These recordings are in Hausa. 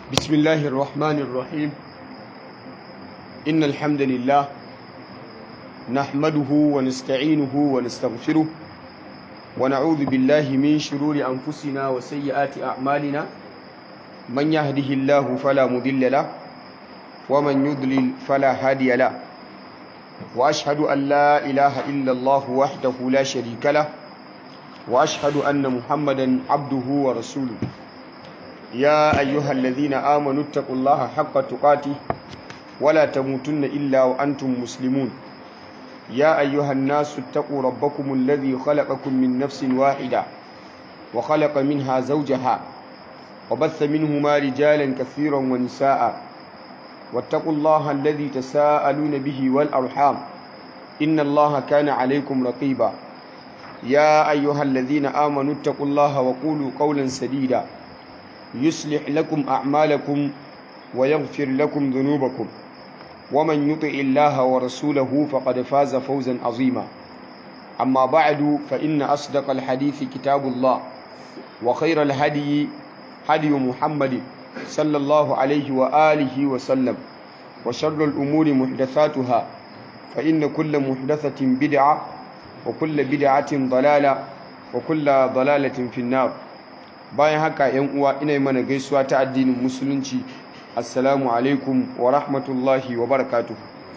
بسم الله الرحمن الرحيم إن الحمد لله نحمده ونستعينه ونستغفره ونعوذ بالله من شرور أنفسنا وسيئات أعمالنا من يهده الله فلا مضل له ومن يضلل فلا هادي له وأشهد أن لا إله إلا الله وحده لا شريك له وأشهد أن محمدا عبده ورسوله يا أيها الذين آمنوا اتقوا الله حق تقاته ولا تموتن إلا وأنتم مسلمون يا أيها الناس اتقوا ربكم الذي خلقكم من نفس واحدة وخلق منها زوجها وبث منهما رجالا كثيرا ونساء واتقوا الله الذي تساءلون به والأرحام إن الله كان عليكم رقيبا يا أيها الذين آمنوا اتقوا الله وقولوا قولا سديدا يصلح لكم أعمالكم ويغفر لكم ذنوبكم ومن يطع الله ورسوله فقد فاز فوزا عظيما أما بعد فإن أصدق الحديث كتاب الله وخير الهدي هدي محمد صلى الله عليه وآله وسلم وشر الأمور محدثاتها فإن كل محدثة بدعة وكل بدعة ضلالة وكل ضلالة في النار bayan haka yan uwa ina yi mana gaisuwa ta addinin musulunci assalamu alaikum wa rahmatullahi wa barakatuh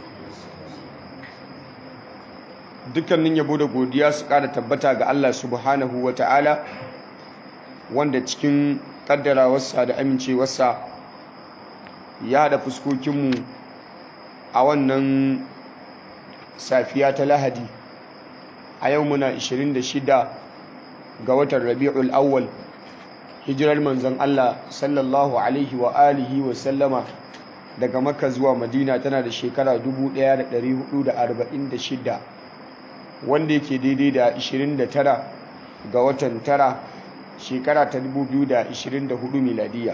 dukkanin yabo da godiya su ƙara tabbata ga Allah subhanahu wa ta'ala wanda cikin ƙaddarawarsa da amincewarsa ya haɗa fuskokinmu a wannan safiya ta lahadi a yau muna 26 ga watan rabi'ul awwal hijirar manzon Allah sallallahu alaihi wa alihi wa sallama daga makka zuwa madina tana da shekara 1446 wanda yake daidai da 29 ga watan tara shekara ta 2024 miladiya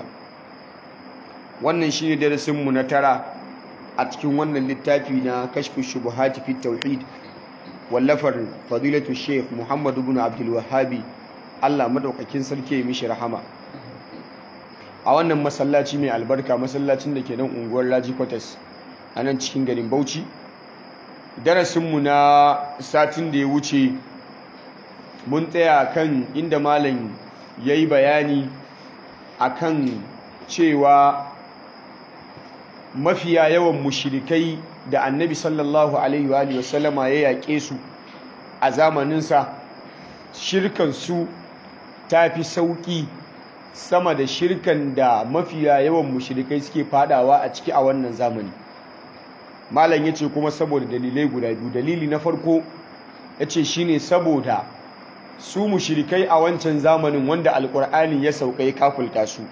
wannan shi ne darasinmu na tara a cikin wannan littafi na kashfi shubuhati fi tauhid wallafar fadilatu sheikh muhammadu bin abdul wahabi Allah madaukakin sarki ya mishi rahama a wannan masallaci mai albarka masallacin da ke nan unguwar Raji Quarters a nan cikin garin Bauchi darasinmu na satin da ya wuce mun tsaya kan inda malam ya yi bayani akan cewa mafiya yawan mushirikai da annabi sallallahu alaihi wa sallama ya yaƙe su a zamaninsa shirkansu ta fi sauƙi sama da shirkan da mafiya yawan mushrikai suke fadawa a ciki a wannan zamani malam ya ce kuma saboda dalilai guda biyu dalili na farko ya ce shi ne saboda su mushrikai a wancan zamanin wanda alkur'ani ya sauka ya kafulta su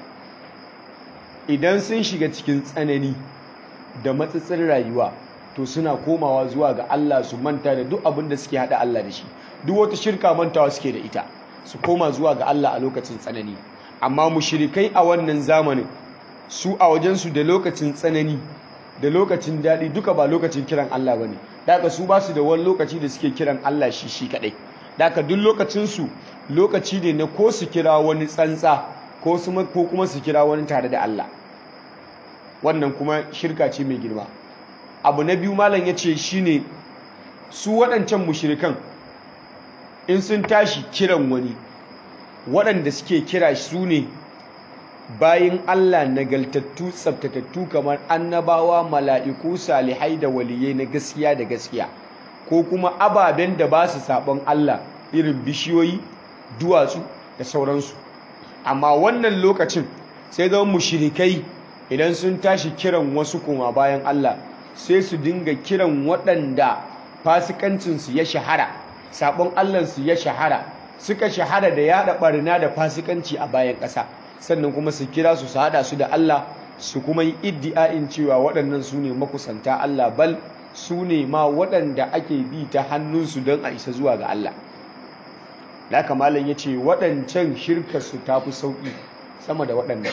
idan sun shiga cikin tsanani da matsatsin rayuwa to suna komawa zuwa ga Allah su manta da duk abin da suke hada Allah da shi duk wata shirka mantawa suke da ita su koma zuwa ga Allah a lokacin tsanani amma mushrikai a wannan zamanin su a wajensu da lokacin tsanani da lokacin daɗi duka ba lokacin kiran Allah bane daga su ba su da wani lokaci da suke kiran Allah shi shi kadai daga duk lokacin su lokaci ne na ko su kira wani tsantsa ko su ko kuma su kira wani tare da Allah wannan kuma shirka ce mai girma abu na biyu malam yace shine su waɗancan mushrikan in sun tashi kiran wani waɗanda suke kira su ne bayan Allah nagaltattu tsabtatattu kamar annabawa mala'iku salihai da waliyai na gaskiya da gaskiya ko kuma ababen da ba su saɓon Allah irin bishiyoyi duwatsu da sauransu amma wannan lokacin sai zama mushrikai idan sun tashi kiran wasu kuma bayan Allah sai su dinga kiran waɗanda fasikancinsu ya shahara sabon Allahnsu ya shahara suka shahara da yada barna da fasikanci a bayan ƙasa sannan kuma su kira su su hada su da Allah su kuma yi iddi'ain cewa waɗannan su ne makusanta Allah bal su ne ma waɗanda ake bi ta hannunsu don a isa zuwa ga Allah da haka malam ya ce waɗancan shirkarsu ta fi sauƙi sama da waɗannan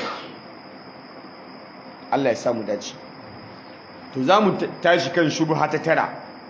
Allah ya samu dace to za mu tashi kan shubha ta tara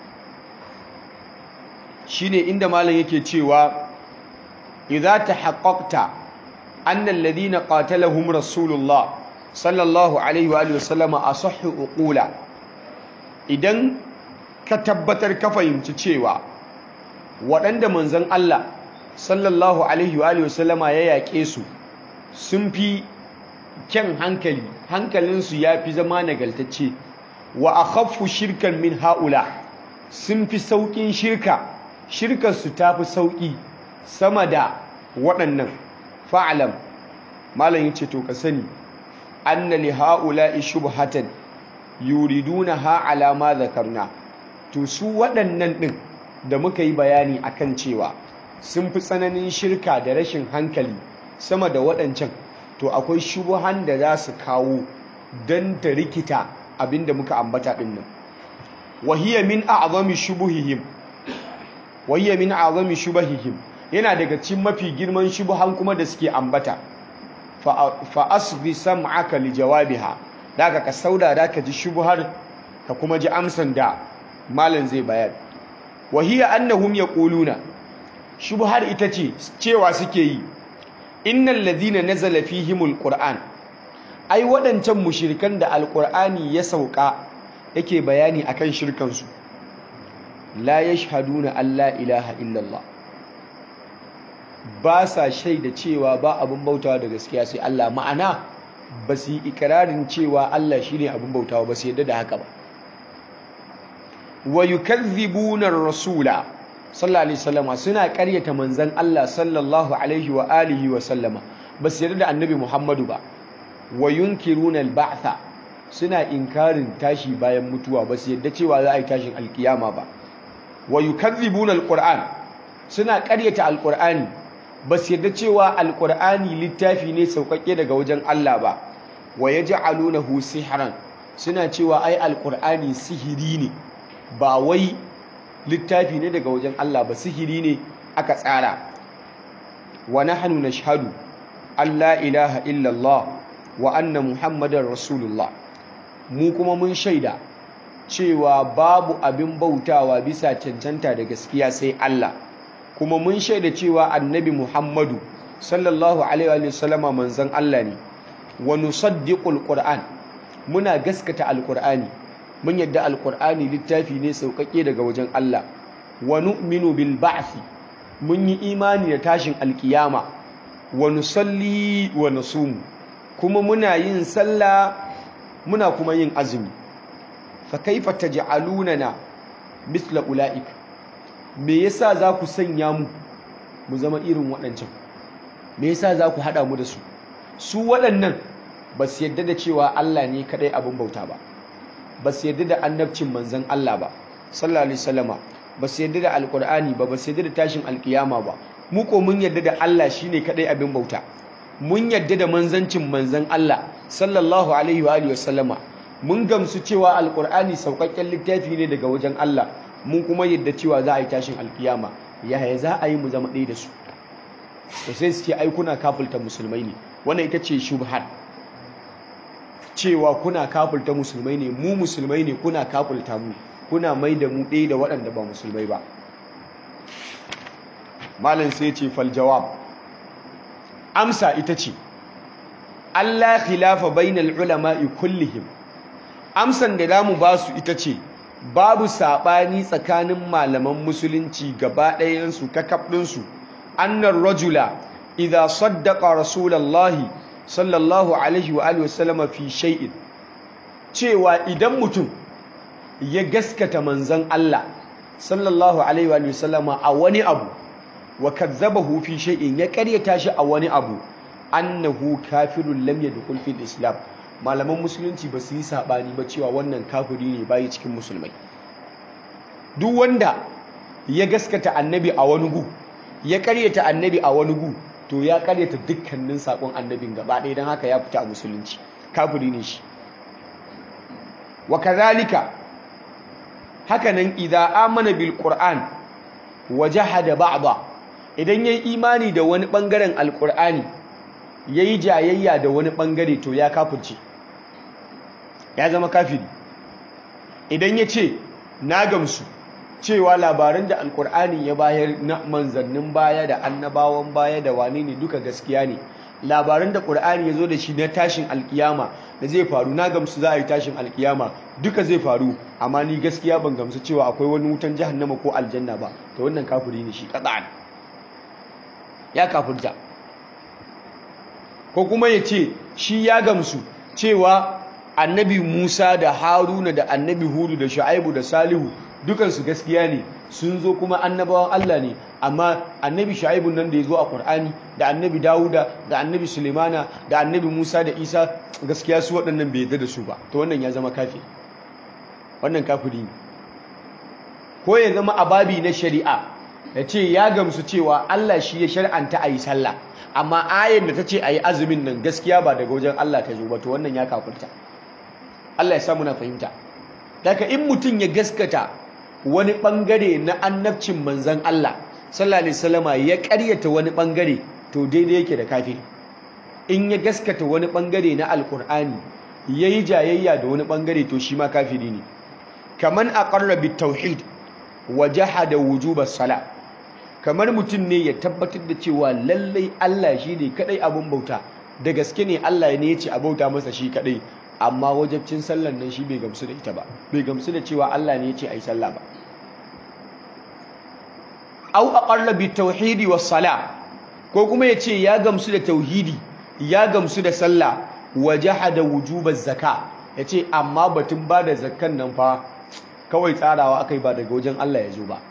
shine inda malam yake cewa idza tahaqqaqta anna alladhina qatalahum rasulullah sallallahu alaihi wa sallama asahhu uqula idan ka tabbatar ka fahimci cewa waɗanda manzon Allah sallallahu alaihi wa sallama ya yaƙe su sun fi kyan hankali hankalinsu ya fi zama nagaltacce wa akhaffu shirkan min haula sun fi sauƙin shirka shirkarsu ta fi sauƙi sama da waɗannan fa'alam malam yace to ka sani anna li haula'i shubhatan yuridunaha ala ma zakarna to su waɗannan ɗin da muka yi bayani akan cewa sun fi tsananin shirka da rashin hankali sama da waɗancan to akwai shubuhan da za su kawo don ta rikita abinda muka ambata ɗin nan wahiyya min a'zami shubuhihim wahiyya min a'zami shubahihim yana daga cikin mafi girman shubuhan kuma da suke ambata fa asghi sam'aka li jawabiha daga ka sauda da ka ji shubuhar ka kuma ji amsan da malam zai bayar wahiyya annahum yaquluna shubuhar ita ce cewa suke yi innal ladhina nazala fihimul qur'an ai waɗancan mushrikan da alqur'ani ya sauka yake bayani akan shirkan su la yashhaduna alla ilaha illallah ba sa shaida cewa ba abin bautawa da gaskiya sai Allah ma'ana ba su yi ikirarin cewa Allah shine abin bautawa ba su yadda da haka ba wa yukazzibuna ar-rasula sallallahu alaihi wasallama suna ƙaryata manzon Allah sallallahu alaihi wa alihi wa sallama ba su yarda da annabi Muhammadu ba wa yunkiruna al-ba'tha suna inkarin tashi bayan mutuwa ba su yarda cewa za a yi tashin alkiyama ba wa yukazzibuna al-qur'an suna ƙaryata al-qur'ani ba su yarda cewa al-qur'ani littafi ne sauƙaƙe daga wajen Allah ba wa yaj'alunahu sihran suna cewa ai al-qur'ani sihiri ne ba wai littafi ne daga wajen Allah ba sihiri ne aka tsara wa nahnu nashhadu an la ilaha illallah wa anna muhammadar rasulullah mu kuma mun shaida cewa babu abin bautawa bisa cancanta da gaskiya sai Allah kuma mun shaida cewa annabi muhammadu sallallahu alaihi wa sallama manzon Allah ne wa nusaddiqul qur'an muna gaskata alqur'ani mun yadda alkur'ani littafi ne sauƙaƙe daga wajen Allah wa nu'minu bil ba'thi mun yi imani da tashin alkiyama wa nusalli wa nasumu kuma muna yin sallah muna kuma yin azumi fa kaifa taj'alunana misla ulaik me yasa za ku sanya mu mu zama irin waɗancan me yasa za ku haɗa mu da su su waɗannan ba su yadda da cewa Allah ne kaɗai abin bauta ba ba su yadda da annabcin manzan Allah ba sallallahu alaihi wasallama ba su yadda da alqur'ani ba ba su yadda da tashin alkiyama ba mu ko mun yadda da Allah shine kadai abin bauta mun yadda da manzancin manzan Allah sallallahu alaihi wa alihi wasallama mun gamsu cewa alqur'ani saukakken littafi ne daga wajen Allah mun kuma yadda cewa za a yi tashin alkiyama yaya za a yi mu zama ɗaya da su to sai su ce ai kuna kafulta musulmai ne wannan ita ce shubhat cewa kuna kafulta musulmai ne mu musulmai ne kuna kafulta mu kuna mai da mu ɗaya da waɗanda ba musulmai ba malam sai ce fal jawab amsa ita ce Allah khilafa bainal ulama'i kullihim amsan da zamu ba su ita ce babu saɓani tsakanin malaman musulunci gaba ɗayansu kakabɗinsu annar rajula idza saddaqa rasulallahi sallallahu alaihi wa alihi wasallama fi shay'in cewa idan mutum ya gaskata manzon Allah sallallahu alaihi wa alihi wasallama a wani abu wa kazzabahu fi shay'in ya karyata shi a wani abu annahu kafirun lam yadkhul fil islam malaman musulunci ba su yi sabani ba cewa wannan kafiri ne bai cikin musulmai duk wanda ya gaskata annabi a wani gu ya karyata annabi a wani gu to ya karyata dukkanin sakon annabin gaba ɗaya don haka ya fita a musulunci kafiri ne shi wa kazalika hakanan idan amana bil qur'an wa jahada ba'da idan yayi imani da wani bangaren alqur'ani yayi jayayya da wani bangare to ya kafirce ya zama kafiri idan ya ce na gamsu cewa labaran da alkur'ani ya bayar na manzannin baya da annabawan baya da wane ne duka gaskiya ne labaran da ƙur'ani ya zo da shi na tashin alkiyama da zai faru na gamsu za a yi tashin alkiyama duka zai faru amma ni gaskiya ban gamsu cewa akwai wani wutan jahannama ko aljanna ba to wannan kafiri ne shi qat'an ya kafirta ko kuma ya ce shi ya gamsu cewa annabi Musa da Haruna da annabi Hudu da Shu'aibu da Salihu dukansu gaskiya ne sun zo kuma annabawan Allah ne amma annabi Shu'aibu nan da ya zo a Qur'ani da annabi Dawuda da annabi Sulemana da annabi Musa da Isa gaskiya su waɗannan bai yarda da su ba to wannan ya zama kafiri wannan kafiri ne ko ya zama ababi na shari'a ya ce ya gamsu cewa Allah shi ya shar'anta a yi sallah amma ayin da ta ce a yi azumin nan gaskiya ba daga wajen Allah ta zo ba to wannan ya kafirta Allah ya samu na fahimta daga in mutum ya gaskata wani bangare na annabcin manzan Allah sallallahu alaihi wasallama ya karyata wani bangare to daidai yake da kafiri in ya gaskata wani bangare na alkur'ani yayi jayayya da wani bangare to shi ma kafiri ne kaman aqarra bit tauhid wa jahada wujubas sala kamar mutum ne ya tabbatar da cewa lallai Allah shi ne kadai abun bauta da gaske ne Allah ne ya ce a bauta masa shi kadai amma wajabcin sallan nan shi bai gamsu da ita ba bai gamsu da cewa Allah ne ya ce ai sallah ba aw aqarra bi tauhidi was sala ko kuma ya ce ya gamsu da tauhidi ya gamsu da sallah wa jahada wujubaz zaka ya ce amma batun ba da zakkan nan fa kawai tsarawa akai ba daga wajen Allah ya zo ba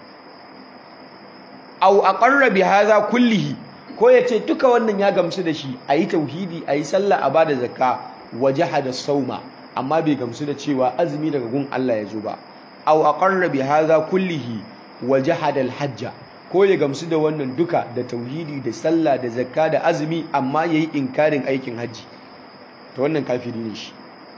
aw aqarra bi hadha kullihi ko ya ce duka wannan ya gamsu da shi ayi tauhidi ayi sallah a bada zakka wajahada sauma amma bai gamsu da cewa azumi daga gun Allah ya zo ba aw aqarra bi hadha kullihi wajahada alhajja ko ya gamsu da wannan duka da tauhidi da sallah da zakka da azumi amma yayi inkarin aikin haji to wannan kafiri ne shi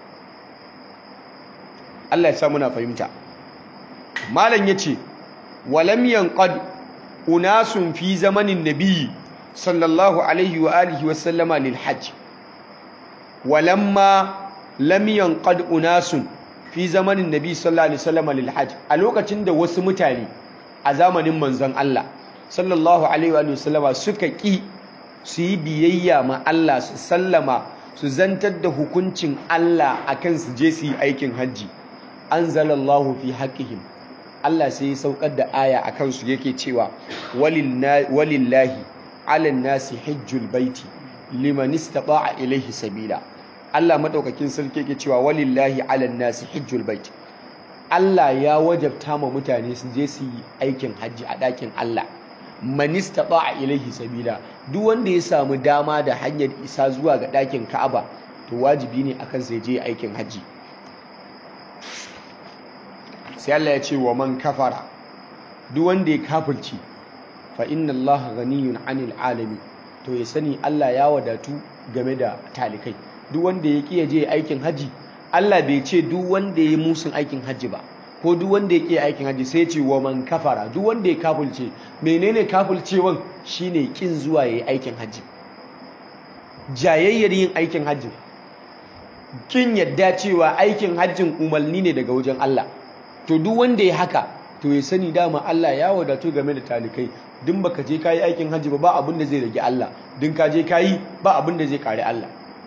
Allah ya sa muna fahimta malam yace walam yanqad unasun fi zamanin nabiyyi sallallahu alaihi wa alihi wa sallama lil hajj walamma lam yanqad unasun fi zamanin nabi sallallahu alaihi wasallam lil hajj a lokacin da wasu mutane a zamanin manzon Allah sallallahu alaihi wa sallama suka ki su yi biyayya ma Allah su sallama su zantar da hukuncin Allah akan su je su yi aikin hajji anzalallahu fi haqqihim Allah sai ya saukar da aya akan su yake cewa walillahi ala nasi hajjul baiti liman istata'a ilaihi sabila Allah madaukakin sarki yake cewa walillahi ala nasi hajjul bait Allah ya wajabta ma mutane su je su yi aikin hajji a ɗakin Allah man istata'a ilaihi sabila duk wanda ya samu dama da hanyar isa zuwa ga ɗakin Ka'aba to wajibi ne akan sai je aikin hajji sai Allah ya ce wa man kafara duk wanda ya kafirci fa inna Allah ghaniyun 'anil alamin to ya sani Allah ya wadatu game da talikai duk wanda ya ƙi je aikin haji Allah bai ce duk wanda ya musun aikin haji ba ko duk wanda ya ƙi aikin haji sai ce wa man kafara duk wanda ya kafulce menene kafulcewan shine kin zuwa yayi aikin haji jayayyar yin aikin haji kin yadda cewa aikin hajjin umarni ne daga wajen Allah to duk wanda ya haka to ya sani dama Allah ya wadatu game da talikai din baka je kayi aikin hajji ba ba abin da zai rage Allah din ka je kayi ba abin da zai kare Allah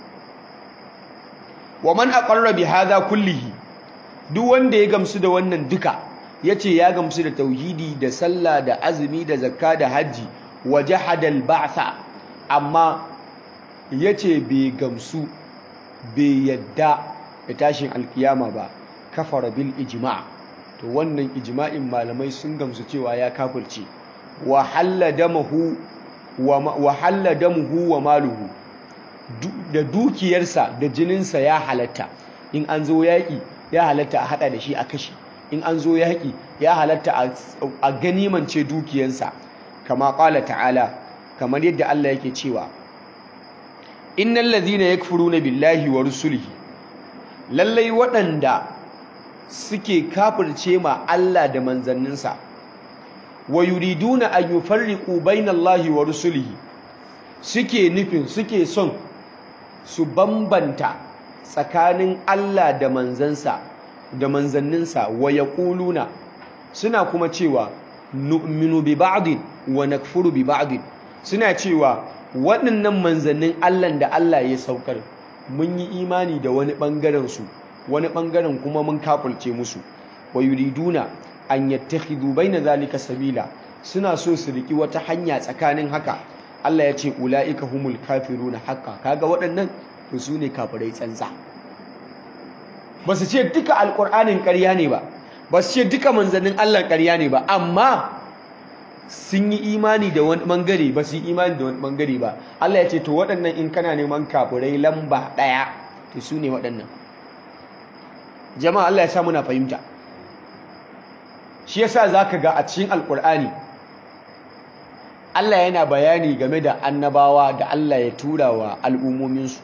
wa man aqarra bi hadha kullihi duk wanda ya gamsu da wannan duka yace ya gamsu da tauhidi da sallah da azumi da zakka da haji wa jahada al ba'tha amma yace bai gamsu bai yadda da tashin alkiyama ba kafara bil ijma' to wannan ijma'in malamai sun gamsu cewa ya kafirce wa halla damahu wa halla damuhu wa maluhu da dukiyarsa da jininsa ya halatta in an zo yaƙi ya halatta a haɗa da shi a kashi in an zo yaƙi ya halatta a ganimance dukiyarsa kama ƙala ta'ala kamar yadda Allah yake cewa innal ladhina yakfuruna billahi wa rusulihi lallai waɗanda suke kafirce ma Allah da manzanninsa wa yuriduna an yufarriqu bainallahi wa rusulihi suke nufin suke son su bambanta tsakanin Allah da manzansa da manzanninsa wa yaquluna suna kuma cewa nu'minu bi ba'din wa nakfuru bi ba'din suna cewa waɗannan manzannin Allah da Allah ya saukar mun yi imani da wani bangaren su wani bangaren kuma mun kafulce musu wa yuriduna an yattakhidhu baina zalika sabila suna so su riki wata hanya tsakanin haka Allah ya ce ulaika humul kafiruna haqqa kaga waɗannan to su ne kafirai tsantsa ba su ce duka alƙur'anin ƙarya ne ba ba su ce duka manzannin Allah ƙarya ne ba amma sun yi imani da wani bangare ba su yi imani da wani bangare ba Allah ya ce to waɗannan in kana neman kafirai lamba ɗaya to su ne waɗannan jama'a Allah ya sa muna fahimta shi yasa zaka ga a cikin alƙur'ani Allah yana bayani game da annabawa da Allah ya tura wa al'ummominsu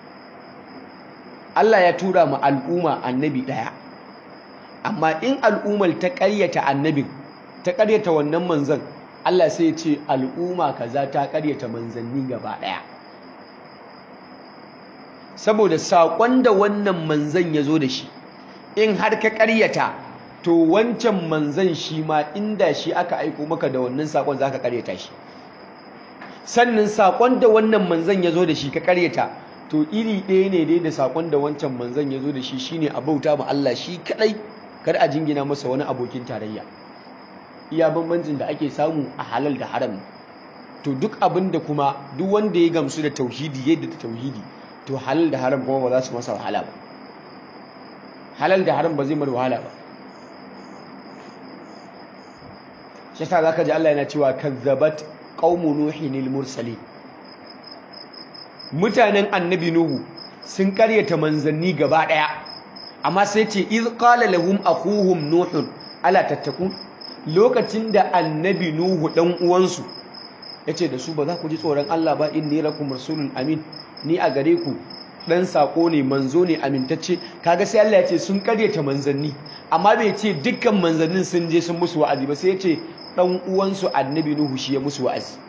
Allah ya tura ma al'umma annabi ɗaya amma in al'ummar ta ƙaryata annabin ta ƙaryata wannan manzan Allah sai ya ce al'umma kaza ta ƙaryata manzanni gaba ɗaya saboda saƙon da wannan manzan ya zo da shi in har ka ƙaryata to wancan manzan shi ma inda shi aka aiko maka da wannan saƙon za ka ƙaryata shi sannan saƙon da wannan manzan ya zo da shi ka ƙaryata to iri ɗaya ne dai da saƙon da wancan manzan ya zo da shi shine a bauta ma Allah shi kaɗai kar a jingina masa wani abokin tarayya iya bambancin da ake samu a halal da haram to duk abin da kuma duk wanda ya gamsu da tauhidi yadda da tauhidi to halal da haram kuma ba za su masa wahala ba halal da haram ba zai mara wahala ba shi yasa zaka ji Allah yana cewa kazzabat qaumu nuhin mursalin mutanen annabi nuhu sun karyata manzanni gaba daya amma sai ce iz qala lahum akhuhum nuhun ala tattakun lokacin da annabi nuhu dan uwansu yace da su ba za ku ji tsoron Allah ba inni lakum rasulun amin ni a gare ku dan sako ne manzo ne amintacce kaga sai Allah ya ce sun karyata manzanni amma bai ce dukkan manzannin sun je sun musu wa'azi ba sai ya ce dan uwansu annabi nuhu shi ya musu wa'azi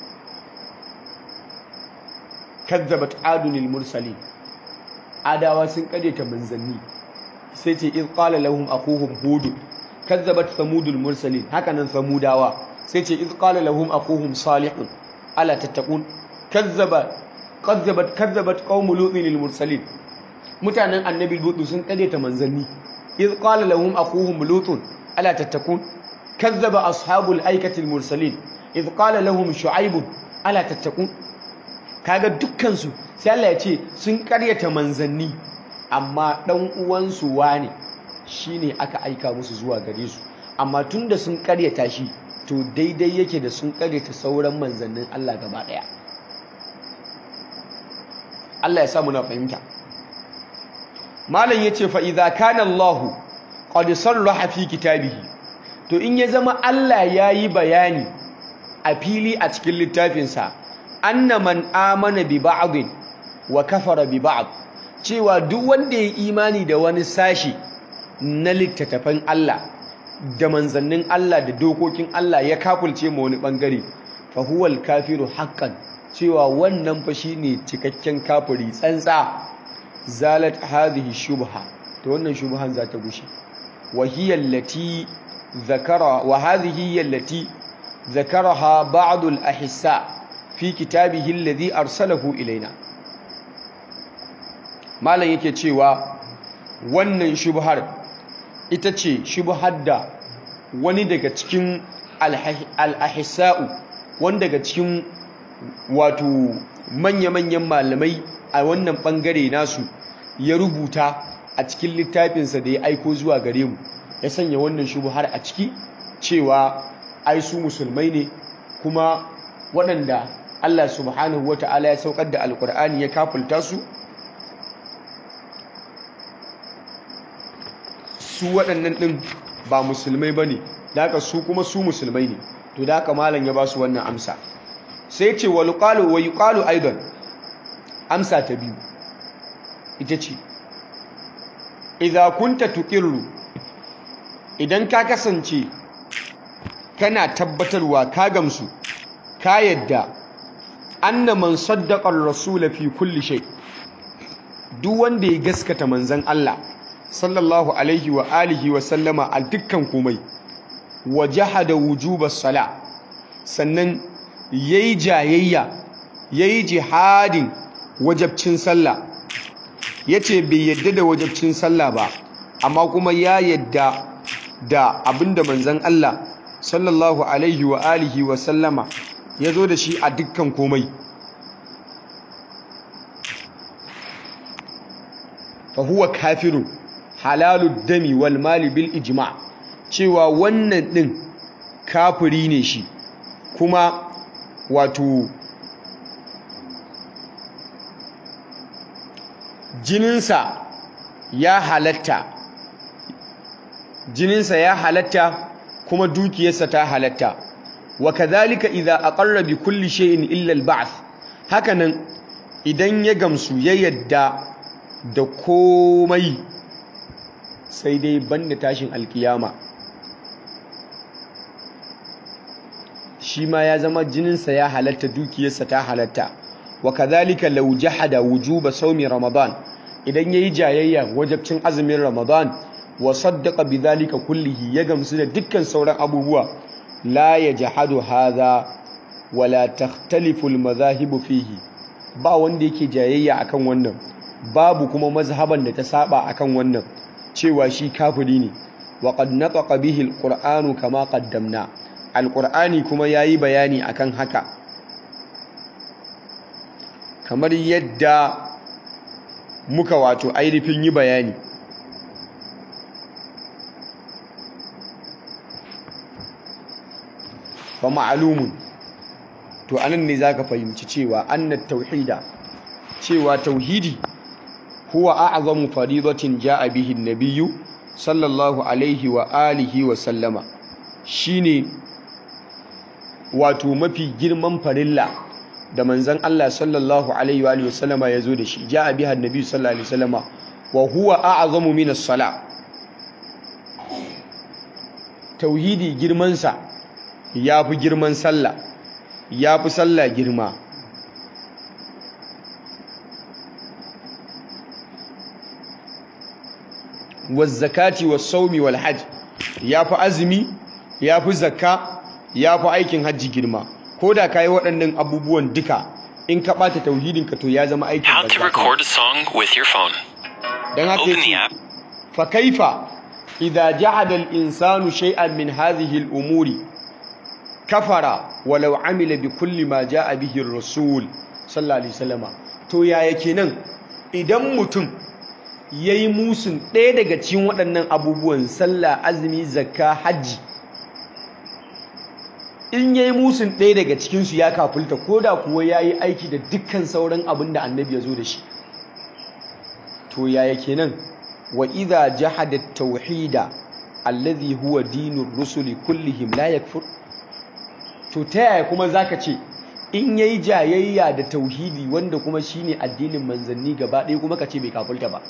kazzabat adunil mursalin adawa sun karyata manzanni sai ce iz qala lahum akuhum hud kazzabat samudul mursalin haka nan samudawa sai ce iz qala lahum akuhum salihun ala tattaqun kazzaba kazzabat kazzabat qaumul lutin lil mursalin mutanen annabi lutu sun karyata manzanni iz qala lahum akuhum lutun ala tattaqun kazzaba ashabul aikatil mursalin iz qala lahum shu'aib ala tattaqun kaga dukkan su sai Allah ya ce sun karyata manzanni amma dan uwansu wane shine aka aika musu zuwa gare su amma tunda sun karyata shi to daidai yake da sun karyata sauran manzannin Allah gaba daya Allah ya sa muna fahimta malam yace fa idza kana Allah qad sarraha fi kitabihi to in ya zama Allah yayi bayani a fili a cikin littafinsa anna man amana bi ba'd wa kafara bi ba'd cewa duk wanda ya imani da wani sashi na littattafan Allah da manzannin Allah da dokokin Allah ya kafulce ma wani bangare fa huwal kafiru haqqan cewa wannan fa shine cikakken kafiri tsantsa zalat hadhihi shubha to wannan shubhan za ta gushe wa hiya allati zakara wa hadhihi allati zakaraha ba'd al-ahissa fi kitabihi alladhi arsalahu ilaina malam yake cewa wannan shubhar ita ce shubhar da wani daga cikin al-ahissa'u wani daga cikin wato manya-manyan malamai a wannan bangare nasu ya rubuta a cikin littafinsa da ya aiko zuwa gare mu ya sanya wannan shubhar a ciki cewa ai su musulmai ne kuma waɗanda Allah subhanahu wata'ala ya saukar da alkur'ani ya kafulta su su waɗannan ɗin ba musulmai ba ne da haka su kuma su musulmai ne to da haka malam ya ba su wannan amsa sai ce wa yuqalu wa yuqalu aidan amsa ta biyu ita ce idza kunta tuqirru idan ka kasance kana tabbatarwa ka gamsu ka yadda anna man saddaqa ar-rasul fi kulli shay duk wanda ya gaskata manzon Allah sallallahu alaihi wa alihi wa sallama a dukkan komai wa jahada wujubas sala sannan yayi jayayya yayi jihadin wajabcin sallah yace bai yadda da wajibcin sallah ba amma kuma ya yadda da abinda manzon Allah sallallahu alaihi wa alihi wa sallama yazo da shi a dukkan komai fa huwa kafirun halalud dami wal mali bil ijma' cewa wannan din kafiri ne shi kuma wato jininsa ya halatta jininsa ya halatta kuma dukiyarsa ta halatta wa kadhalika idza aqarra bi kulli shay'in illa al-ba'th hakanan idan ya gamsu ya yadda da komai sai dai banda tashin alkiyama shi ma ya zama jininsa ya halatta dukiyarsa ta halatta wa kadhalika law jahada wujuba sawmi ramadan idan yayi jayayya wajibcin azumin ramadan wa saddaqa bidhalika kullihi ya gamsu da dukkan sauran abubuwa la yajhadu hadha wala takhtalifu almadhahibu fihi ba wanda yake jayayya akan wannan babu kuma mazhaban da ta saba akan wannan cewa shi kafiri ne wa qad nataqa bihi alqur'anu kama qaddamna alqur'ani kuma yayi bayani akan haka kamar yadda muka wato ainihin yi bayani fa ma'lumun to anan ne zaka fahimci cewa annat tauhida cewa tauhidi huwa a'zamu faridatin ja'a bihi an-nabiyyu sallallahu alaihi wa alihi wa sallama shine wato mafi girman farilla da manzon Allah sallallahu alaihi wa alihi wa sallama yazo da shi ja'a biha an-nabiyyu sallallahu alaihi wa sallama wa huwa a'zamu min as-salah tauhidi girman sa yafi girman sallah yafi sallah girma wazzakati was-sawmi wal-hajj yafi azumi yafi zakka yafi aikin hajji girma koda kai waɗannan abubuwan duka in ka bata tauhidin ka to ya zama aikin How to record a song with your phone. dan haka Open the yace app. fa kaifa idza jahada al-insanu shay'an min hadhihi al-umuri kafara walau amila bi kulli ma jaa bihi ar-rasul sallallahu alaihi wasallama to yaya kenan idan mutum yayi musun ɗaya daga cikin waɗannan abubuwan sallah azumi zakka hajji in yayi musun ɗaya daga cikin su ya kafulta koda kuwa yayi aiki da dukkan sauran abin da annabi ya zo da shi to yaya kenan wa idza jahada at-tauhida alladhi huwa dinur rusuli kullihim la yakfur to ta yaya kuma zaka ce in yayi jayayya da tauhidi wanda kuma shine addinin manzanni gaba ɗaya kuma kace bai kafulta ba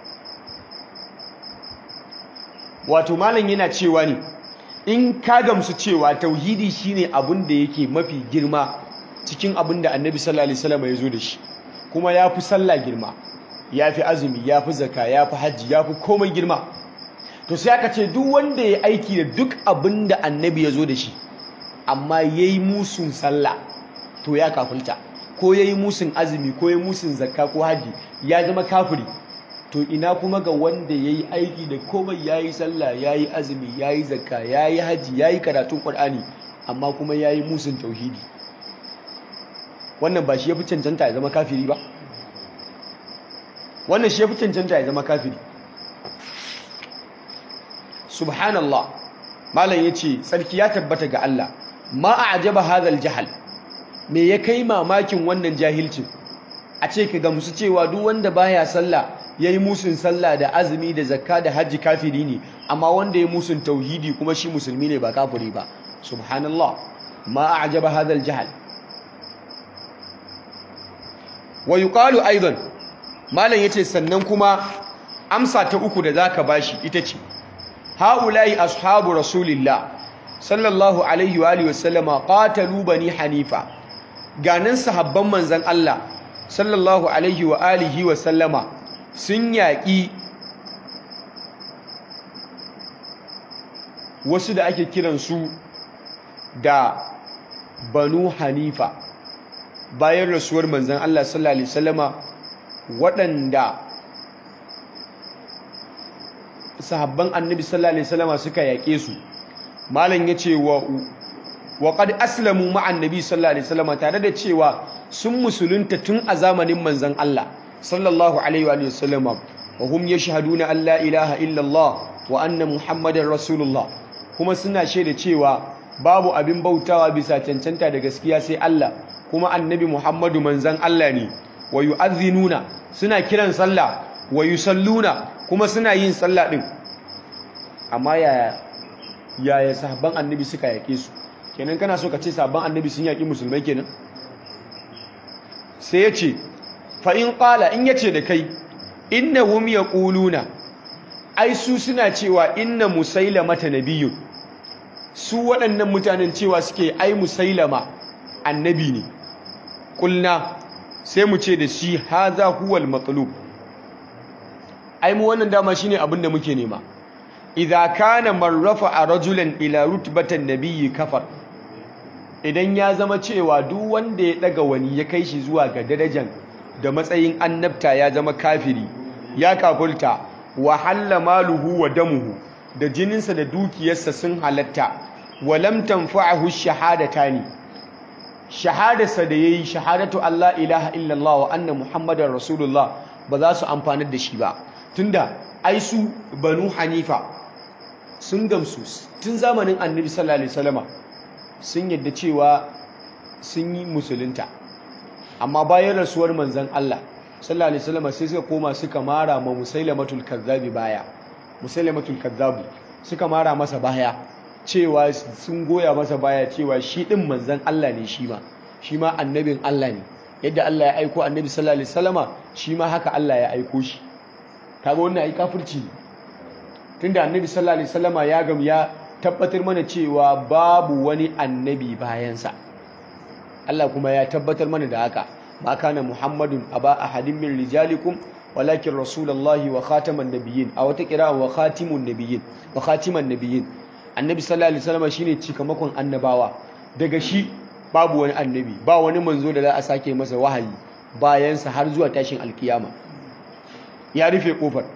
wato malam yana cewa ne in ka gamsu cewa tauhidi shine abin da yake mafi girma cikin abin da annabi sallallahu alaihi wasallam ya zo da shi kuma ya fi sallah girma ya fi azumi ya fi zaka ya fi hajji ya fi komai girma to sai aka ce duk wanda ya aiki da duk abin da annabi ya zo da shi amma ya yi musun sallah to ya kafulta ko ya yi musun azumi ko ya yi musun zakka ko hajji ya zama kafiri to ina kuma ga wanda ya yi aiki da komai ya yi sallah ya yi azumi ya yi zakka ya yi hajji ya yi karatun ƙwar'ani amma kuma ya yi musun tauhidi wannan ba shi ya fi cancanta ya zama kafiri ba wannan shi ya fi cancanta ya zama kafiri subhanallah malam ya ce tsarki ya tabbata ga Allah ma a ajaba hadal jahal me ya kai mamakin wannan jahilcin a ce ka gamsu cewa duk wanda baya sallah yayi musun sallah da azumi da zakka da hajji kafiri ne amma wanda ya musun tauhidi kuma shi musulmi ne ba kafiri ba subhanallah ma a'jaba hadha al-jahl wa yuqalu aidan malam yace sannan kuma amsa ta uku da zaka bashi ita ce haula'i ashabu rasulillah sallallahu alaihi wa alihi wasallama qatalu bani hanifa ganin sahabban manzon Allah sallallahu alaihi wa alihi wa sallama sun yaƙi wasu da ake kiransu da banu hanifa bayan rasuwar manzan Allah sallallahu alaihi wasallama waɗanda sahabban annabi sallallahu alaihi wasallam suka yaƙe su malam yace wa wa qad aslamu ma'a annabi sallallahu alaihi wasallam tare da cewa sun musulunta tun a zamanin manzon Allah sallallahu alaihi wa sallam wa hum yashhaduna an la ilaha illa Allah wa anna muhammadar rasulullah kuma suna shaida cewa babu abin bautawa bisa cancanta da gaskiya sai Allah kuma annabi Muhammadu manzon Allah ne wa yu'adhdhinuna suna kiran sallah wa yusalluna kuma suna yin sallah din amma yaya yaya sahabban annabi suka yake su kenan kana so ka ce sahabban annabi sun yaki musulmai kenan sai yace fa in qala in yace da kai innahum yaquluna ai su suna cewa inna musailama nabiyyun su waɗannan mutanen cewa suke ai musailama annabi ne kulna sai mu ce da shi haza huwal matsalub ai mu wannan dama shine abin da muke nema idza kana marrafa a rajulan ila rutbatan nabiyyi kafar idan ya zama cewa duk wanda ya daga wani ya kai shi zuwa ga darajan da matsayin annabta ya zama kafiri ya kafulta wa halla maluhu wa damuhu da jininsa da dukiyarsa sun halatta wa lam tanfa'ahu shahadatani shahadarsa da yayi shahadatu Allah ilaha illallah wa anna muhammadar rasulullah ba za su amfanar da shi ba tunda ai su banu hanifa sun gamsu tun zamanin annabi sallallahu alaihi wasallama sun yadda cewa sun yi musulunta amma bayan rasuwar manzon Allah sallallahu alaihi wasallama sai suka koma suka mara ma musailamatul kazzabi baya musailamatul kazzabi suka mara masa baya cewa sun goya masa baya cewa shi din manzon Allah ne shi ma shi ma annabin Allah ne yadda Allah ya aiko annabi sallallahu alaihi wasallama shi ma haka Allah ya aiko shi kaga wannan ai kafirci ne tunda annabi sallallahu alaihi wasallama ya gam ya tabbatar mana cewa babu wani annabi bayansa Allah kuma ya tabbatar mana da haka ma kana muhammadun aba ahadin min rijalikum walakin rasulullahi wa khataman nabiyyin a wata kira wa khatimun nabiyyin wa khatiman nabiyyin annabi sallallahu alaihi wasallam shine cikamakon annabawa daga shi babu wani annabi ba wani manzo da za a sake masa wahayi bayan sa har zuwa tashin alkiyama ya rufe kofar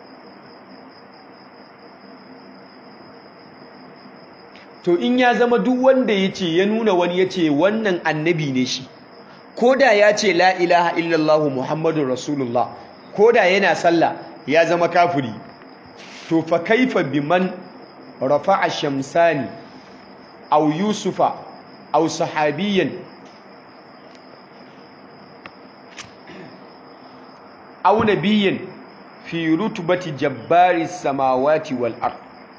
to in ya zama duk wanda yace ya nuna wani yace wannan annabi ne shi koda ya ce la ilaha illallah muhammadur rasulullah koda yana sallah ya zama kafiri to fa kaifa biman rafa'a shamsani aw yusufa aw sahabiyan aw nabiyyan fi rutbati jabbari samawati wal ard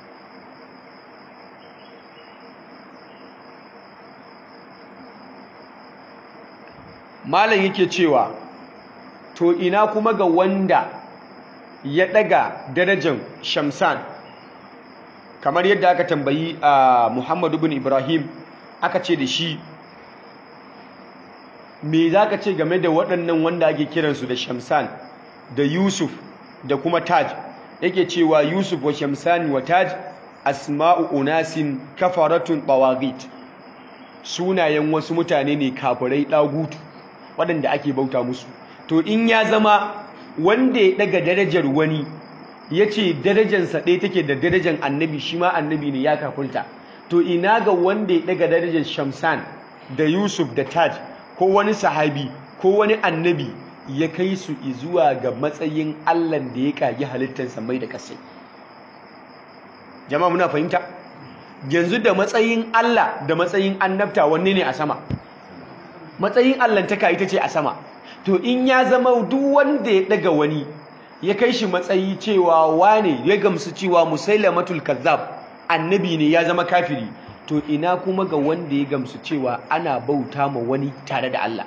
malam yake cewa to ina kuma ga wanda ya daga darajar shamsan kamar yadda aka tambayi a muhammadu bin ibrahim aka ce da shi me za ka ce game da waɗannan wanda ake kiransu da shamsan da yusuf da kuma taj yake cewa yusuf wa shamsani wa taj asma'u unasin kafaratun bawagit sunayen wasu mutane ne kafirai ɗagutu waɗanda ake bauta musu to in ya zama wanda ya daga darajar wani ya ce darajarsa ɗaya take da darajar annabi shi ma annabi ne ya kafulta to ina ga wanda ya daga darajar shamsan da yusuf da taj ko wani sahabi ko wani annabi ya kai su zuwa ga matsayin allan da ya kagi halittarsa mai da kasai jama'a muna fahimta yanzu da matsayin allah da matsayin annabta wanne ne a sama matsayin allantaka ita ce a sama to in ya zama duk wanda ya daga wani ya kai shi matsayi cewa wane ya gamsu cewa musailamatul kazzab annabi ne ya zama kafiri to ina kuma ga wanda ya gamsu cewa ana bauta ma wani tare da Allah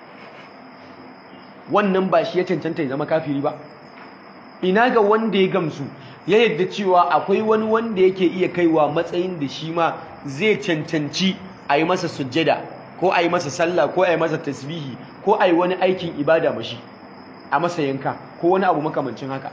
wannan ba shi ya cancanta ya zama kafiri ba ina ga wanda ya gamsu ya yadda cewa akwai wani wanda yake iya kaiwa matsayin da shi ma zai cancanci a yi masa sujjada ko a yi masa sallah ko a yi masa tasbihi ko a yi wani aikin ibada mashi a masa yanka ko wani abu makamancin haka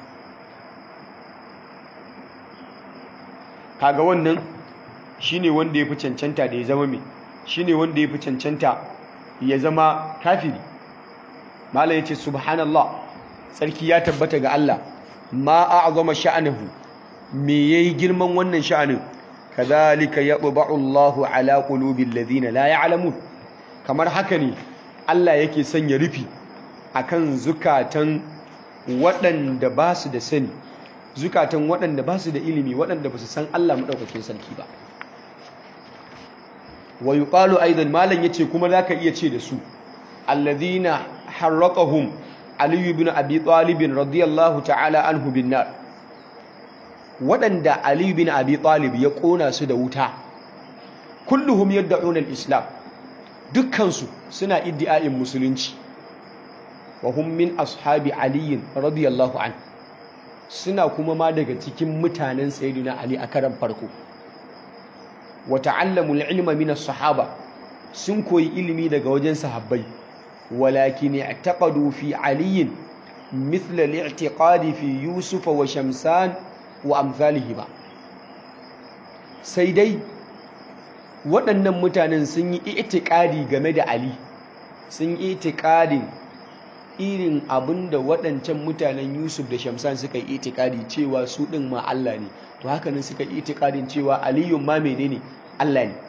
kaga wannan shine wanda ya fi cancanta da ya zama mai shine wanda ya fi cancanta ya zama kafiri malam yace subhanallah sarki ya tabbata ga Allah ma a'zama sha'anahu me yayi girman wannan sha'anin kadhalika yatba'u Allahu ala qulubil ladina la ya'lamun kamar haka ne Allah yake sanya rufi akan zukatan waɗanda ba su da sani zukatan waɗanda ba su da ilimi waɗanda ba su san Allah maɗaukakin sarki ba wa yuqalu aidan malam yace kuma zaka iya ce da su alladhina harraqahum ali ibn abi talib radiyallahu ta'ala anhu bin nar waɗanda ali ibn abi talib ya kona su da wuta kulluhum yad'una al-islam dukkan su suna iddi'a'in musulunci wa hum min ashabi ali radiyallahu anhu suna kuma ma daga cikin mutanen sayyidina ali a karan farko wa ta'allamul ilma min as-sahaba sun koyi ilimi daga wajen sahabbai walakin i'taqadu fi ali مثل الاعتقاد في يوسف وشمسان وامثالهما sai dai waɗannan mutanen sun yi itikadi game da Ali sun yi itikadin irin abin da waɗancan mutanen Yusuf da Shamsan suka yi itikadi cewa su ɗin ma Allah ne to haka nan suka yi itikadin cewa Aliyun ma menene Allah ne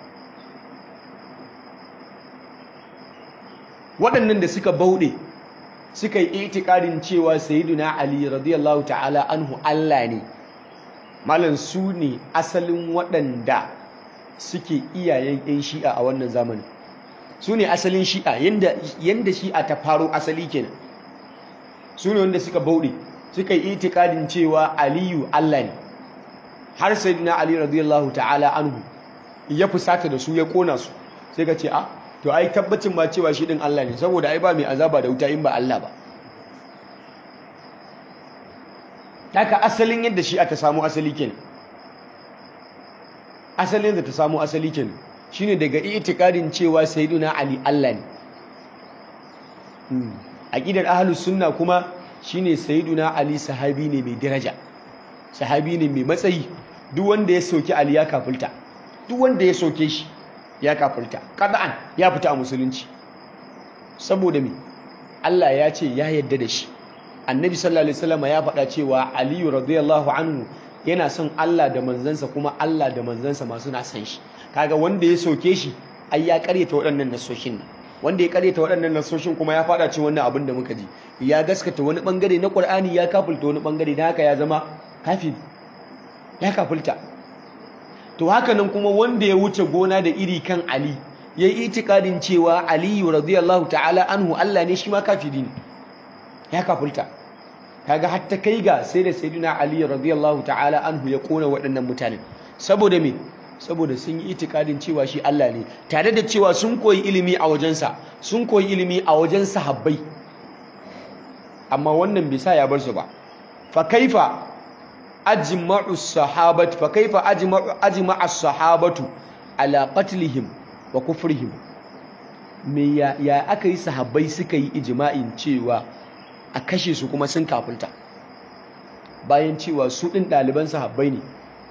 waɗannan da suka bauɗe suka yi itikadin cewa Sayyiduna Ali radiyallahu ta'ala anhu Allah ne malam su ne asalin waɗanda suke iyayen 'yan shi'a a wannan zamani su ne asalin shi'a yadda shi'a ta faro asali kenan su ne wanda suka bauɗe suka yi itikadin cewa aliyu allah ne har sai na ali radiyallahu ta'ala anhu ya fusata da su ya kona su sai ka ce a to ai tabbacin ma cewa shi din allah ne saboda ai ba mai azaba da wuta in ba allah ba haka asalin yadda shi'a ta samu asali kenan asalin da ta samu asali kenan shine daga itikadin cewa sayyiduna ali Allah ne aqidar ahlus sunna kuma shine sayyiduna ali sahabi ne mai daraja sahabi ne mai matsayi duk wanda ya soki ali ya kafulta duk wanda ya soke shi ya kafulta qad'an ya fita a musulunci saboda me Allah ya ce ya yarda da shi annabi sallallahu alaihi wasallam ya faɗa cewa ali radiyallahu anhu yana son Allah da manzansa kuma Allah da manzansa masu na san shi kaga wanda ya soke shi ai ya karyata waɗannan nasoshin nan wanda ya karyata waɗannan nasoshin kuma ya fada cikin wannan abin da muka ji ya gaskata wani bangare na Qur'ani ya kafulta wani bangare da haka ya zama kafiri ya kafulta to haka nan kuma wanda ya wuce gona da iri kan Ali yayi itikadin cewa Ali radiyallahu ta'ala anhu Allah ne shi ma kafiri ne ya kafulta kaga hatta kai ga sai da sayyidina Ali radiyallahu ta'ala anhu ya kona waɗannan mutanen saboda me saboda sun yi itikadin cewa shi Allah ne tare da cewa sun koyi ilimi a wajensa sun koyi ilimi a wajen sahabbai amma wannan bai sa ya bar su ba fa kaifa ajma'u sahabat fa kaifa ajma'u ajma'a sahabatu ala qatlihim wa kufrihim me ya, ya aka yi sahabbai suka yi ijma'in cewa a kashe su kuma sun kafulta bayan cewa su ɗin ɗaliban sahabbai ne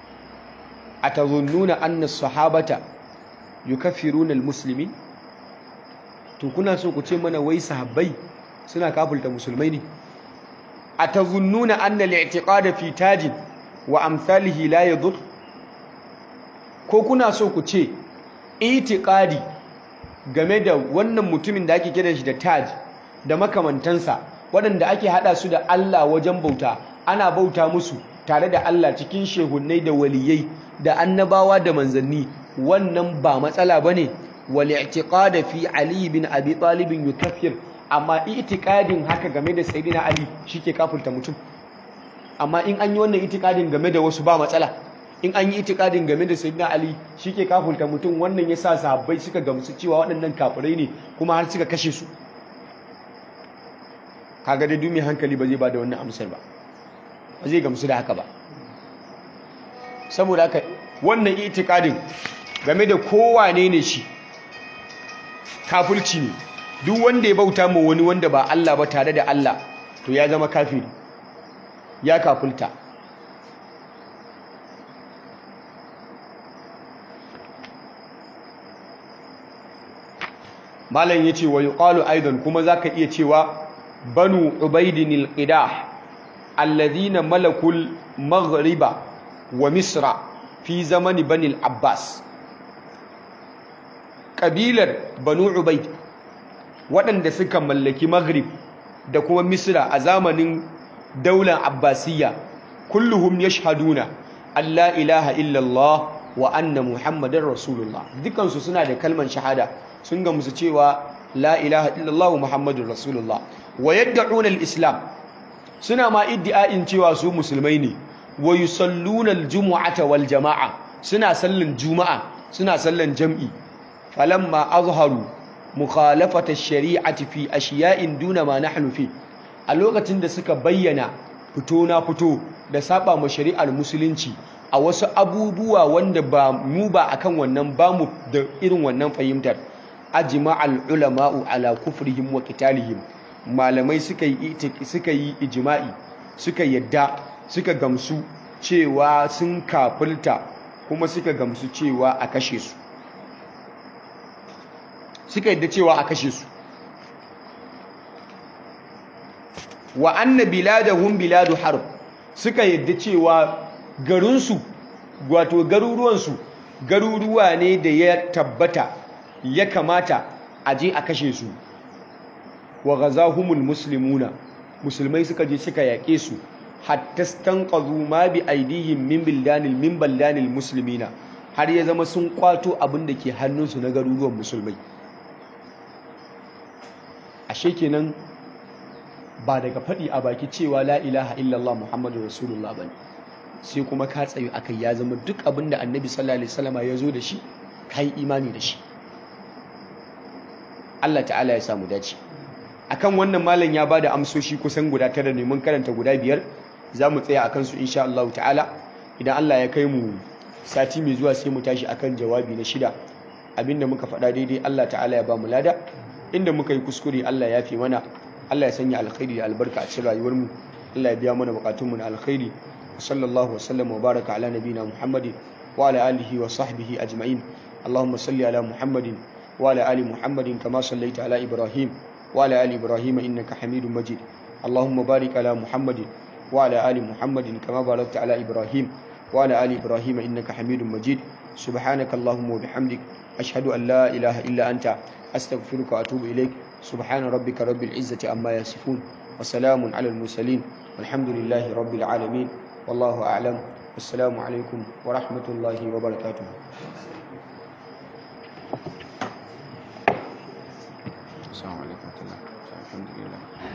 a tazunnuna anna sahabata yukaffiruna almuslimin to kuna so ku ce mana wai sahabbai suna kafulta musulmai ne a tazunnuna anna al-i'tiqada fi tajin wa amsalihi la yadur ko kuna so ku ce itiqadi game da wannan mutumin da ake kira shi da taj da makamantansa waɗanda ake haɗa su da Allah wajen bauta ana bauta musu tare da Allah cikin shehunnai da waliyai da annabawa da manzanni wannan ba matsala bane wal i'tiqad fi ali bin abi talib yukaffir amma i'tiqadin haka game da sayyidina ali shike kafirta mutum amma in an yi wannan i'tiqadin game da wasu ba matsala in an yi i'tiqadin game da sayyidina ali shike kafirta mutum wannan yasa sahabbai suka gamsu cewa waɗannan kafirai ne kuma har suka kashe su kaga dai dumi hankali ba zai ba da wannan amsar ba ba zai gamsu da haka ba saboda haka wannan itikadin game da kowane ne shi kafirci ne duk wanda ya bauta ma wani wanda ba Allah ba tare da Allah to ya zama kafiri ya kafulta malam yace wa yuqalu aidan kuma zaka iya cewa banu ubaidin al-qidah alladhina malakul maghriba wa misra fi zamani bani abbas ƙabilar banu ubaid waɗanda suka mallaki maghrib da kuma misra a zamanin daular abbasiyya kulluhum yashhaduna Allah ilaha illallah wa anna muhammadar rasulullah dukansu suna da kalman shahada sun ga musu cewa la ilaha illallah wa muhammadur rasulullah wa yad'una al-islam suna ma iddi'ain cewa su musulmai ne wa yusalluna al-jumu'ata wal jama'a suna sallan juma'a suna sallan jam'i falamma azharu mukhalafata ash-shari'ati fi ashiya'in duna ma nahnu fi a lokacin da suka bayyana fito na fito da saba ma shari'ar musulunci a wasu abubuwa wanda ba mu ba akan wannan ba mu da irin wannan fahimtar ajma'al ulama'u ala kufrihim wa qitalihim malamai suka yi suka yi ijma'i suka yadda suka gamsu cewa sun kafirta kuma suka gamsu cewa a kashe su suka yadda cewa a kashe su wa anna biladahum biladu harb suka yadda cewa garinsu wato garuruwansu garuruwa ne da ya tabbata ya kamata a je a kashe su wa ghazahumul muslimuna musulmai suka je suka yaƙe su hatta stanqadhu ma bi aidihim min bildanil min baldanil muslimina har ya zama sun kwato abin da ke hannunsu na garuruwan musulmai ashe kenan ba daga faɗi a baki cewa la ilaha illallah muhammadu rasulullah ba ne sai kuma ka tsayu akai ya zama duk abin da annabi sallallahu alaihi wasallam ya zo da shi ka yi imani da shi Allah ta'ala ya samu dace akan wannan malam ya bada amsoshi kusan guda tara ne mun karanta guda biyar za mu tsaya akan su insha Allah ta'ala idan Allah ya kai mu sati mai zuwa sai mu tashi akan jawabi na shida abinda muka faɗa daidai Allah ta'ala ya ba mu lada inda muka yi kuskure Allah ya fi mana Allah ya sanya alkhairi da albarka a cikin rayuwar mu Allah ya biya mana bukatun mu na alkhairi sallallahu wa sallam wa baraka ala nabina Muhammadin wa ala alihi wa sahbihi ajma'in Allahumma salli ala Muhammadin wa ala ali Muhammadin kama sallaita ala Ibrahim wa ala ali Ibrahim innaka Hamidum Majid Allahumma barik ala Muhammadin wa ala ali Muhammadin kama barakta ala Ibrahim wa ala ali Ibrahim innaka Hamidum Majid subhanaka Allahumma wa bihamdik ashhadu an la ilaha illa anta astaghfiruka wa atubu ilaik سبحان ربك رب العزة عما يصفون وسلام على المرسلين والحمد لله رب العالمين والله أعلم والسلام عليكم ورحمة الله وبركاته السلام عليكم ورحمة الله الحمد لله